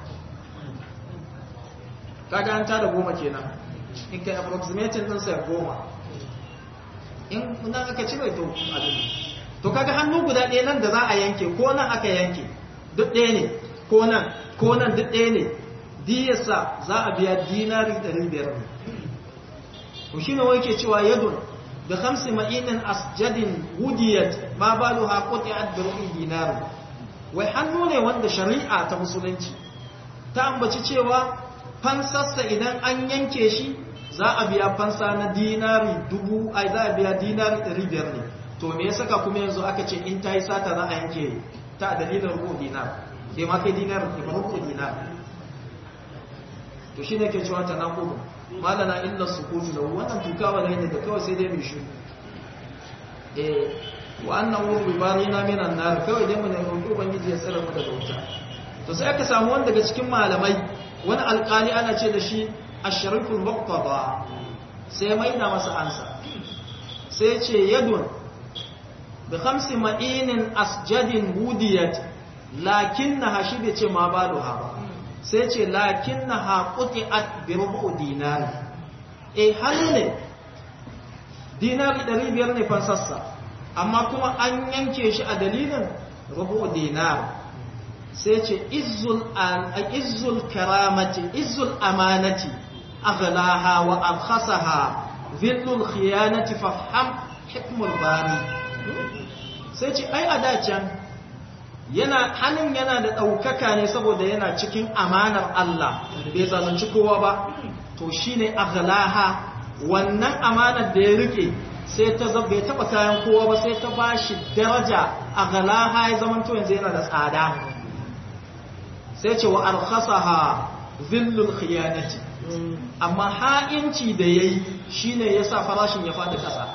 kaga an tada goma kenan in kai approximating din sai goma in nan aka cire to abin to kaga hannu guda ɗaya nan da za a yanke ko nan aka yanke duk ɗaya ne ko nan ko nan duk ɗaya ne diyarsa za a biya dinari 500 ne to shine wai ke cewa yadun da khamsi ma'inin asjadin wudiyat ma baluha quti'at bi rubi dinar wai hannu ne wanda shari'a ta musulunci ta ambaci cewa fansarsa idan an yanke shi za a biya fansa na dinari dubu ai za a biya dinari ɗari biyar ne to me ya saka kuma yanzu aka ce in ta yi sata za a yanke ta a dalilin rubu dinar bai ma kai dinar ke ba rubu dinar to shi ne ke cewa ta naƙudu malana illa su kutu da wannan tukawa ne da kawai sai dai mai shi eh wa annan wuri bari na minan nar kawai dai mu ne roƙi ubangiji ya tsare mu daga wuta to sai aka samu wanda daga cikin malamai wani alƙali ana ce da shi ashariful muqtada sai mai na masa ansa sai ce yadun bi khamsi ma'inin asjadin wudiyat lakinnaha shi bai ce ma baluha ba sai ce lakinnaha quti'at bi rubu dinar eh hannu ne dinari 500 ne fansassa amma kuma an yanke shi a dalilin rubu dinar sai ce izzul karamati izzul amanati aghlaha wa abkhasaha zillul khiyanati fafham hikmul bari sai ce ai a dacan yana hannun yana da ɗaukaka ne saboda yana cikin amanar Allah bai zalunci kowa ba to shine aghlaha wannan amanar da ya rike sai ta zaba bai taba kayan kowa ba sai ta bashi daraja aghlaha ya zaman to yanzu yana da tsada sai ce wa arkhasaha zillul khiyanati amma ha'inci da yayi shine yasa farashin ya fadi kasa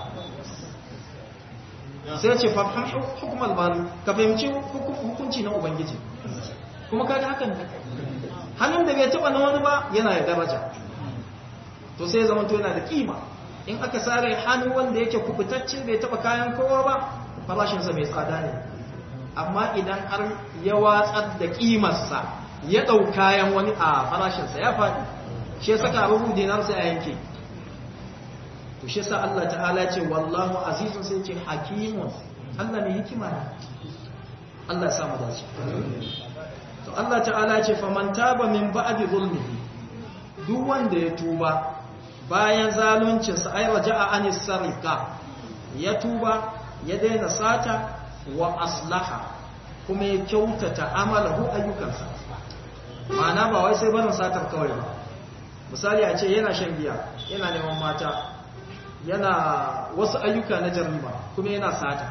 sai ce fafhan hukumar bari ka fahimci hukunci na ubangiji kuma kaga hakan ne hannun da bai taba na wani ba yana da daraja to sai zama to yana da kima in aka sare hannu wanda yake kubutacce bai taba kayan kowa ba farashinsa mai tsada ne amma idan har ya watsar da kimarsa ya ɗau kayan wani a farashinsa ya faɗi shi ya saka abubu dinarsa a yanke to shi sa Allah ta'ala ce wallahu azizun sai ce hakimun Allah mai hikima ne Allah ya samu dace to Allah ta'ala ce faman taba min ba'di zulmihi duk wanda ya tuba bayan zaluncin sa ay raja'a anis sarika ya tuba ya daina sata wa aslaha kuma ya kyautata amalahu ayyukansa ma'ana ba wai sai barin satar kawai ba misali a ce yana shan giya yana neman mata yana wasu ayyuka na jarriba kuma yana sata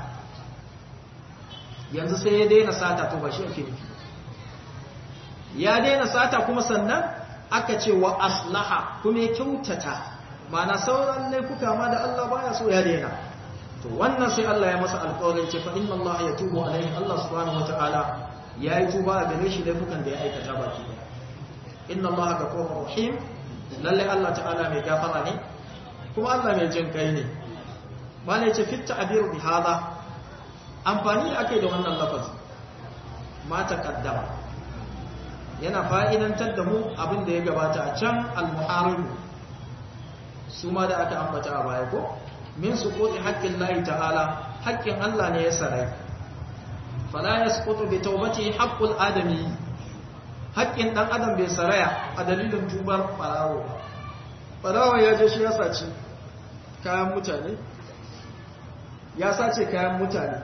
yanzu sai ya daina sata to ba shi ake nufi ya daina sata kuma sannan aka ce wa aslaha kuma ya kyautata mana sauran laifuka ma da Allah baya so ya daina to wannan sai Allah ya masa alƙawarin ce fa inna Allah ya tubu alaihi Allah subhanahu wataala ya yi tuba a gare shi laifukan da ya aikata baki inna Allah ghafurur rahim lalle Allah ta'ala mai gafara ne kuma Allah mai jin kai ne ba ne ce fitta abiru bi hada amfani da aka yi da wannan lafazi ma taqaddama yana fa'idantar da mu abin da ya gabata a can al-muharibu su ma da aka ambata a baya ko min suquti haqqin lahi ta'ala haƙƙin Allah ne ya sarai fala yasqutu bi tawbati haqqul adami haƙƙin dan adam bai saraya a dalilin tubar farawo farawo ya je shi ya saci kayan mutane ya sace kayan mutane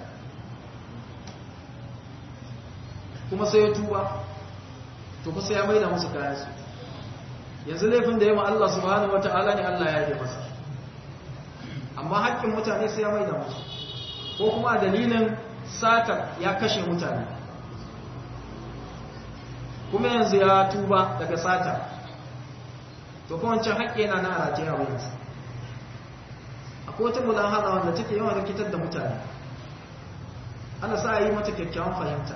kuma sai ya tuba to kusa ya maida musu kayansu yanzu laifin da ya ma Allah subhanahu wata'ala ne Allah ya yi masa amma haƙƙin mutane sai ya maida musu ko kuma dalilin sata ya kashe mutane kuma yanzu ya tuba daga sata to kuma wancan haƙƙi yana na rajaya wuyansa akwai wata mulahada wanda take yawan rikitar da mutane ana sa a yi mata kyakkyawan fahimta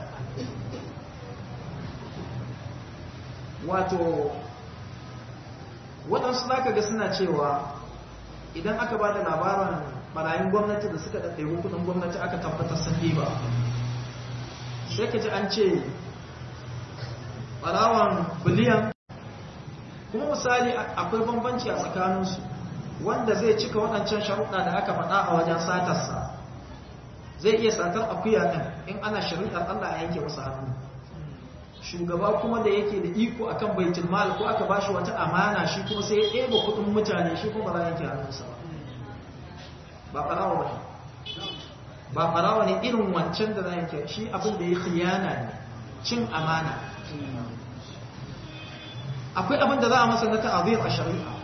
wato waɗansu za ka ga suna cewa idan aka ba da labarin barayin gwamnati da suka ɗaɗɗaiwu kudin gwamnati aka tabbatar sun ba sai ka ji an ce ɓarawan biliyan kuma misali akwai bambanci a tsakaninsu wanda zai cika waɗancan sharuɗa da aka faɗa a wajen satarsa zai iya satar akuya ɗin in ana shari'ar Allah a yanke masa hannu shugaba kuma da yake da iko akan baitul mal ko aka bashi wata amana shi kuma sai ya ɗeba kuɗin mutane shi kuma ba za yanke hannunsa ba ba ɓarawa ba ba ɓarawa ne irin wancan da za yanke shi abin da ya khiyana ne cin amana akwai abin da za a masa na ta'azir a shari'a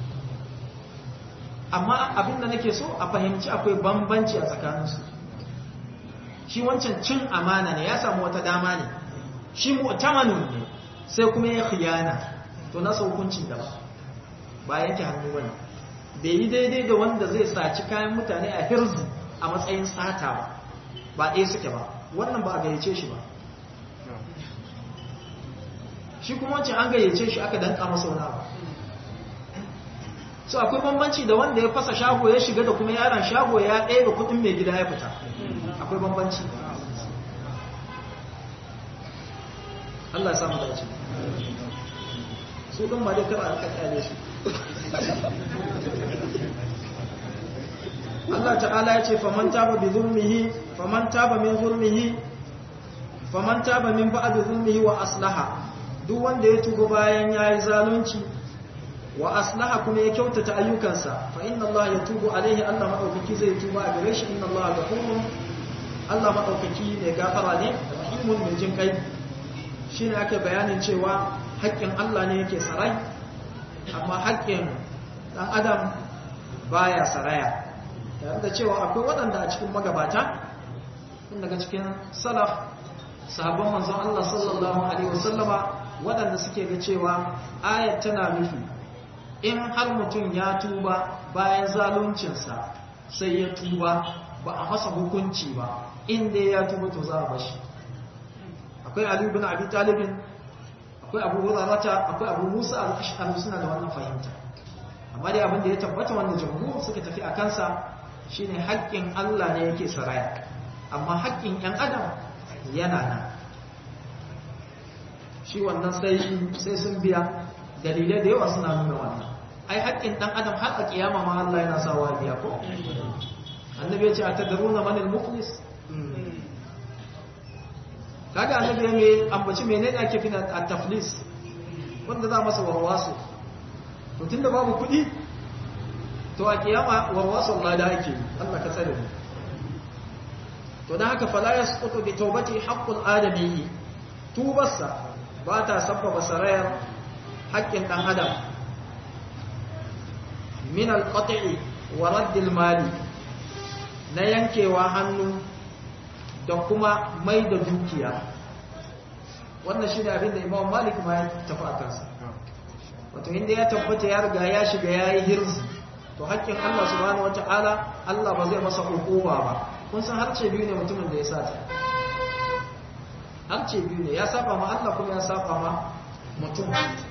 amma abin da nake so a fahimci akwai bambanci a tsakaninsu shi wancan cin amana ne ya samu wata dama ne shi mu'tamanun ne sai kuma ya khiyana to nasa hukuncin da ba ba yake hannu bane bai yi daidai da wanda zai saci kayan mutane a hirzi a matsayin sata ba ba ɗaya suke ba wannan ba a gayyace shi ba shi kuma wancan an gayyace shi aka danka masa wani abu so akwai bambanci da wanda ya fasa shago ya shiga da kuma yaron shago ya ɗaya da kuɗin mai gida ya fita akwai bambanci Allah ya samu dace su ɗin ba dai kar a kakkyale su Allah ta'ala ya ce faman taba bi zulmihi faman taba min zulmihi faman taba min ba'd zulmihi wa aslaha duk wanda ya tuba bayan yayi zalunci wa aslaha kuma ya kyautata ayyukansa fa inna Allah yatubu alaihi Allah madaukaki zai tuba a gare shi inna Allah ghafurun Allah madaukaki ne gafara ne rahimun mai jin kai shine ake bayanin cewa haƙƙin Allah ne yake sarai amma haƙƙin dan adam baya saraya tare da cewa akwai waɗanda a cikin magabata tun daga cikin salaf sahabban manzon Allah sallallahu alaihi wasallama waɗanda suke ga cewa ayat tana nufi in har mutum ya tuba bayan zaluncinsa sai ya tuba ba a masa hukunci ba inda ya tuba to za a bashi akwai Ali ibn Abi Talib akwai Abu Hurairah akwai Abu Musa al-Ash'ari suna da wannan fahimta amma dai abin da ya tabbata wanda jamhur suka tafi a kansa shine haƙƙin Allah ne yake saraya amma haƙƙin ‘yan adam yana nan shi wannan sai sun biya dalilai da yawa suna nuna wannan ai haƙƙin ɗan adam har a ƙiyama ma Allah yana sawa biya ko annabi ya ce a tadaruna manil muflis kaga annabi ya mai ambaci menene ake fina a taflis wanda za masa warwaso to tunda babu kuɗi to a kiyama warwason lada ake Allah ka tsare mu to dan haka fala yasqutu bi tawbati haqqul adami tubarsa ba ta sabbaba sarayar haƙƙin dan adam min al-qat'i wa radd al-mali na yankewa hannu da kuma mai da dukiya wannan shine abin da Imam Malik ma ya tafi a kansa wato inda ya tabbata ya riga ya shiga yayi hirzi to haƙƙin Allah subhanahu wata'ala Allah ba zai masa hukuma ba kun san harce biyu ne mutumin da ya sata harce biyu ne ya saba ma Allah kuma ya saba ma mutum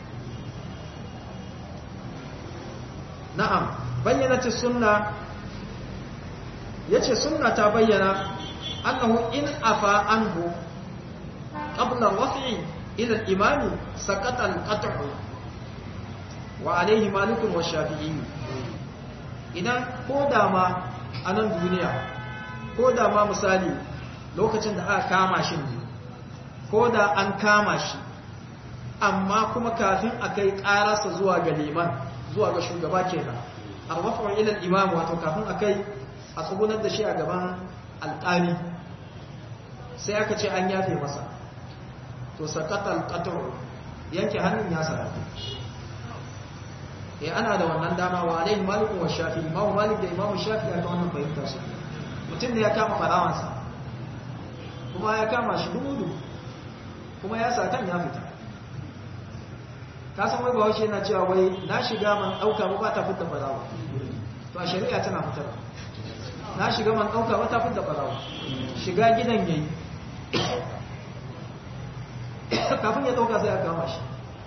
na'am bayyana sunna yace sunna ta bayyana annahu in afa anhu qabla raf'i ila al-imami saqata al-qat'u wa alayhi malikun wa shafi'i idan ko da ma a nan duniya ko da ma misali lokacin da aka kama shi ne ko da an kama shi amma kuma kafin a kai ƙararsa zuwa ga liman zuwa ga shugaba kenan arwafa'un ilal imam wato kafin a kai a tsugunar da shi a gaban alƙali sai aka ce an yafe masa to sakatal qatr yanke hannun ya sarrafa eh ana da wannan dama wa alaihi malik wa shafi imam malik da imam shafi aka wannan fahimta su mutum ne ya kama farawansa kuma ya kama shi dudu kuma ya sa kan ya fita ka san wai bawashi yana cewa wai na shiga man dauka ba ta fitta farawa to a shari'a tana fitar na shiga man dauka ba ta fitta farawa shiga gidan yayi kafin ya dauka sai ya kama shi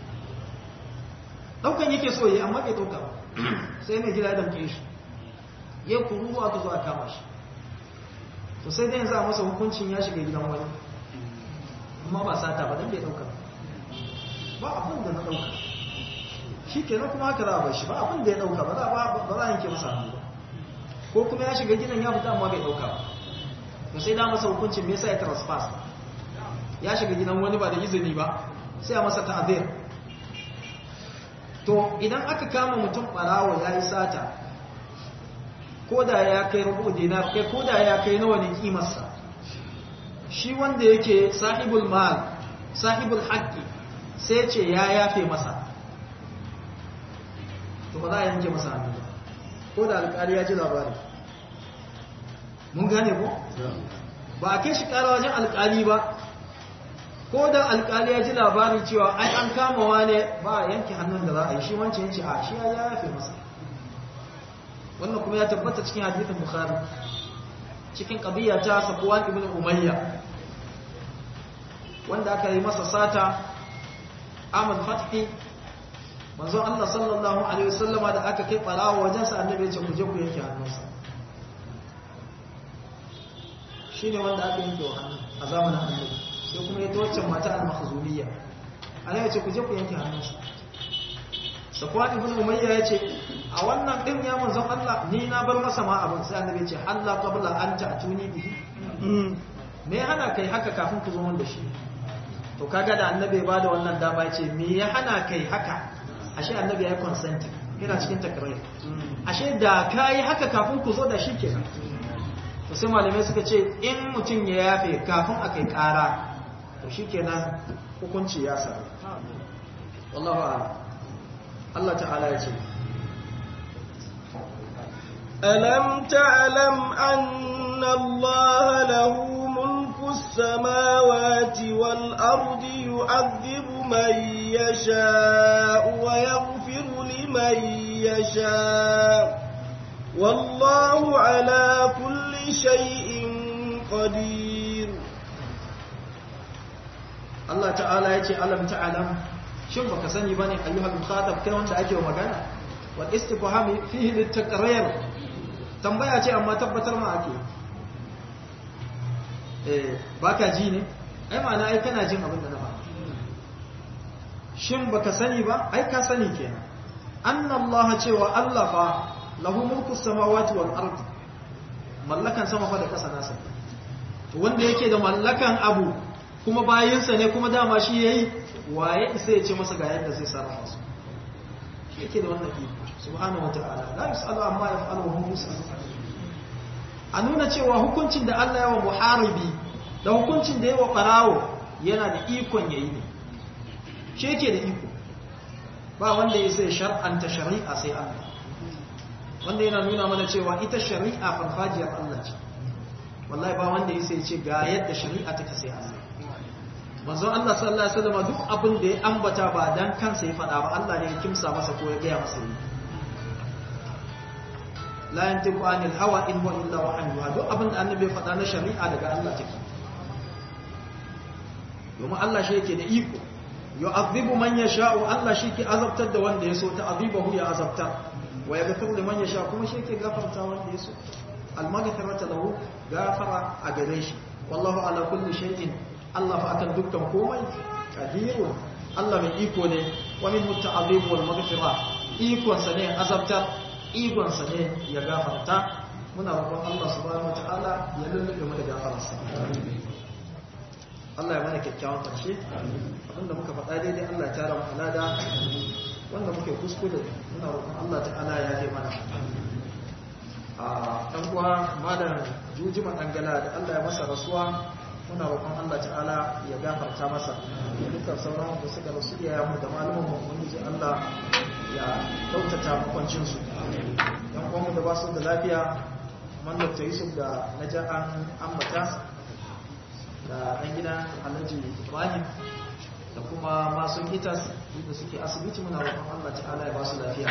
daukan yake so yi amma bai dauka sai mai gida ya damke shi ya kuru aka zo a kama shi to sai dai yanzu a masa hukuncin ya shiga gidan wani amma ba sata ba dan bai dauka ba abin da na dauka shi kenan kuma haka za a bar shi ba abin da ya dauka ba za a yanke masa hannu ba ko kuma ya shiga gidan ya fita amma bai dauka ba to sai da masa hukuncin me yasa ya trespass ya shiga gidan wani ba da izini ba sai a masa ta'azir to idan aka kama mutum barawo ya yi sata ko da ya kai rubu dinar kai ko da ya kai nawa ne kimarsa shi wanda yake sahibul mal sahibul haqqi sai ce ya yafe masa to ba za a yanke masa hannu ba ko da alƙali ya ji labari mun gane ko ba a kai shi ƙara wajen alƙali ba ko da alƙali ya ji labarin cewa ai an kama wane ba a yanke hannun da za a yi shi wancan yanci a shi ya yafe masa wannan kuma ya tabbata cikin hadithin bukhari cikin ƙabiya ta safuwan ibn umayya wanda aka yi masa sata ahmad fathi manzo Allah sallallahu alaihi wasallama da aka kai barawa wajen sa annabi ya ce ku je ku yanke hannunsa shine wanda aka yanke wa hannu a zamanin annabi sai kuma ya tawaccan mata al-makhzumiyya annabi ya ce ku je ku yanke hannunsa safwan ibn umayya ya ce a wannan din ya manzo Allah ni na bar masa ma abin sai annabi ya ce halla qabla an ta'tuni bihi me hana kai haka kafin ku zo mun da shi to kaga da annabi ba da wannan dama ya ce me ya hana kai haka ashe annabi ya yi consenting yana cikin takrar ashe da ka yi haka kafin ku zo da shi kenan to sai malamai suka ce in mutum ya yafe kafin a kai kara to shi kenan hukunci ya sami wallahu a'lam Allah ta'ala ya ce ألم تعلم أن الله له ملك السماوات والأرض يعذب من يشاء ويغفر لمن يشاء والله على كل شيء قدير Allah ta'ala ya ce alam ta'alam shin baka sani bane ayyuhal mukhatab kai wanda ake magana wal istifham fihi litaqrir tambaya ce amma tabbatar ma ake eh baka ji ne ai ma'ana ai kana jin abin da na faɗa shin baka sani ba ai ka sani kenan anna Allah cewa Allah fa lahu mulku samawati wal ard mallakan sama fa da kasa nasa to wanda yake da mallakan abu kuma bayinsa ne kuma dama shi yayi waye isa ya ce masa ga yadda zai sarrafa su shi yake da wannan iko subhanahu wataala la yusalu amma yaf'alu wa hum yusalu a nuna cewa hukuncin da Allah ya wa muharibi da hukuncin da ya wa barawo yana da ikon yayi ne shi yake da iko ba wanda ya sai shar'anta shari'a sai Allah wanda yana nuna mana cewa ita shari'a farfajiyar Allah ce wallahi ba wanda ya sai ce ga yadda shari'a take sai Allah manzon Allah sallallahu alaihi wasallam duk abin da ya ambata ba dan kansa ya faɗa ba Allah ne ya kimsa masa ko ya gaya masa yi la yantiqu anil hawa in huwa illa wahyun duk abin da annabi ya faɗa na shari'a daga Allah take domin Allah shi yake da iko yu'adhibu man yasha'u Allah shi ke azabtar da wanda ya so ta azibahu ya azabtar wa yaghfiru liman yasha kuma shi yake gafarta wanda ya so al-maghfiratu lahu gafara a gare shi wallahu ala kulli shay'in Allah fa akan dukkan komai kadirun Allah mai iko ne wa min muta'azzib wal maghfira ikon sa ne azabtar ikon sa ne ya gafarta muna roƙon Allah subhanahu wataala ya lullube mu da gafararsa Allah ya mana kyakkyawan karshe abinda muka faɗa daidai Allah ya tara mu alada wanda muke kuskure muna roƙon Allah ta'ala ya yi mana a ɗan uwa malam jujima ɗangala da Allah ya masa rasuwa muna roƙon Allah ta'ala ya gafarta masa dukkan sauran da suka rasu ya mu da malumin mu mun ji Allah ya kyautata makwancin su dan uwan da ba su da lafiya man Dr. Yusuf da naja an ambata da ɗan gidan Alhaji Ibrahim da kuma masu gitas da suke asibiti muna roƙon Allah ta'ala ya ba su lafiya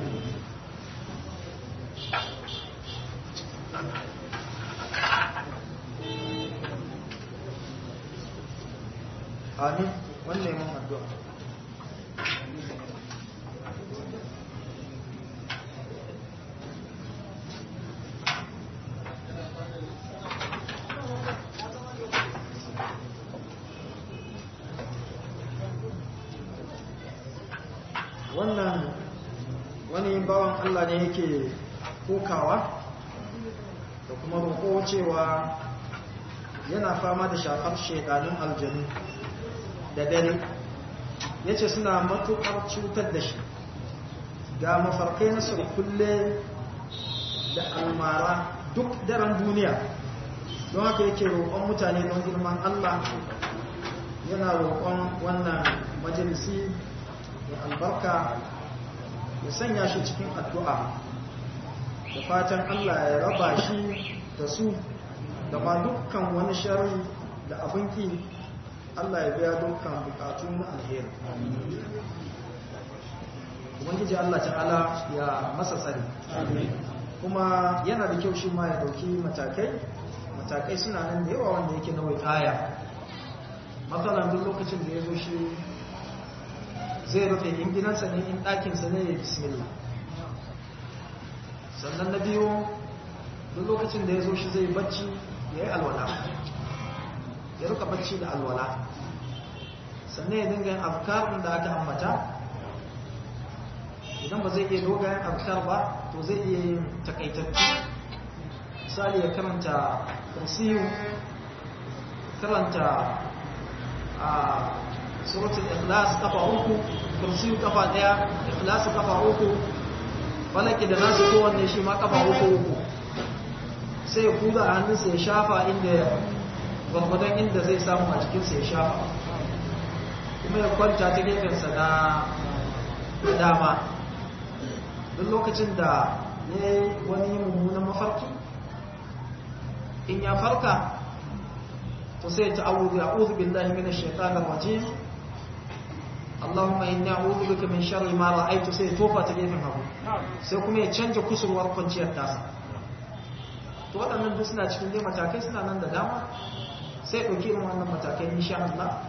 amin wannan mun addu'a wannan wani bawan Allah ne yake kokawa da kuma roƙo cewa yana fama da shafar shekanun aljanu da dare ya ce suna matuƙar cutar da shi ga mafarkai na surkulle da almara duk daren duniya don haka yake roƙon mutane don girman Allah yana roƙon wannan majalisi ya albarka ya sanya shi cikin addu'a da fatan Allah ya raba shi da su da ma dukkan wani shari da abinki Allah ya biya dukkan bukatu na alheri ubangiji Allah ta'ala ya masa tsari kuma yana da kyau shi ma ya dauki matakai matakai suna nan da yawa wanda yake na wikaya matsalan duk lokacin da ya zo shi zai rufe in gidansa ne in ɗakinsa ne ya bismillah sannan na biyu duk lokacin da ya zo shi zai bacci ya yi alwala ya ruka bacci da alwala sannan ya dinga yin afkarin da aka ambata idan ba zai iya dogayen afkar ba to zai iya yin takaitattu misali ya karanta kursiyu karanta a suratul ikhlas kafa uku kursiyu kafa daya ikhlas kafa uku falaki da nasu kowanne shi ma kafa uku uku sai ya kuza a hannunsa ya shafa inda gwagwadon inda zai samu a jikinsa ya shafa kuma ya kwanta ta gefensa na dama duk lokacin da ya yi wani mummunan mafarki in ya farka to sai ta a'udhu a'udhu billahi minash shaitanir rajim Allahumma inni a'udhu bika min sharri ma ra'aytu sai tofa ta gefen hagu sai kuma ya canja kusurwar kwanciyar tasa to waɗannan duk suna cikin dai matakai suna nan da dama sai ɗauki irin wannan matakai insha Allah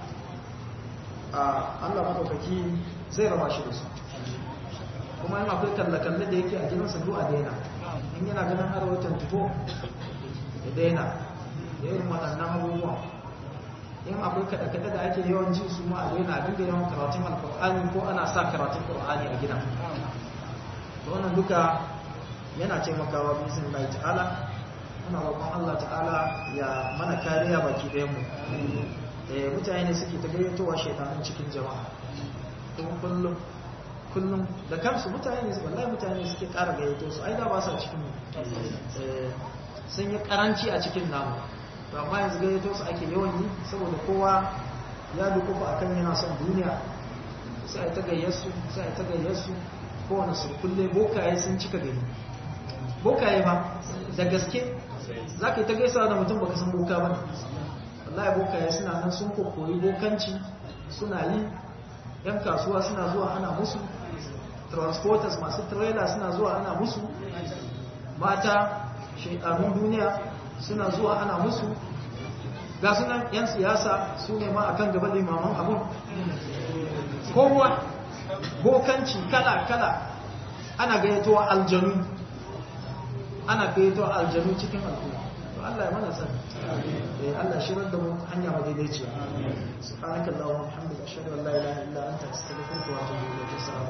Allah madaukaki zai raba shi da su kuma in akwai kalle-kalle da yake a gidansa duk a daina in yana ganin arwatan tuto ya daina da irin waɗannan abubuwan in akwai kaɗe-kaɗe da ake yawan ji su ma a daina a dinga yawan karatun alƙur'ani ko ana sa karatun ƙur'ani a gidan to wannan duka yana taimakawa bisin Allah ta'ala muna roƙon Allah ta'ala ya mana kariya baki ɗayan mu mutane ne suke ta gayyatowa shaitanun cikin jama'a kuma kullum kullum da kansu mutane ne wallahi mutane suke ƙara gayyato su ai da ba sa cikin sun yi karanci a cikin namu to amma yanzu gayyato su ake yawan yi saboda kowa ya dukufa akan yana son duniya sai ai ta gayyarsu sai ai ta gayyarsu kowane su kulle bokaye sun cika gari bokaye ba da gaske za ka yi ta gaisa da mutum baka san boka ba wallahi bokaye suna nan sun kokoyi bokanci suna yi yan kasuwa suna zuwa ana musu transporters masu trailer suna zuwa ana musu mata shaidanun duniya suna zuwa ana musu ga sunan yan siyasa su ne ma akan gaba limaman abun kowa bokanci kala-kala ana gayyatowa aljanu ana gayyatowa aljanu cikin al'umma to Allah ya mana sani eh Allah shirar da mu hanya madaidaiciya subhanakallahumma wa bihamdika ashhadu an la ilaha illa anta astaghfiruka wa atubu ilayk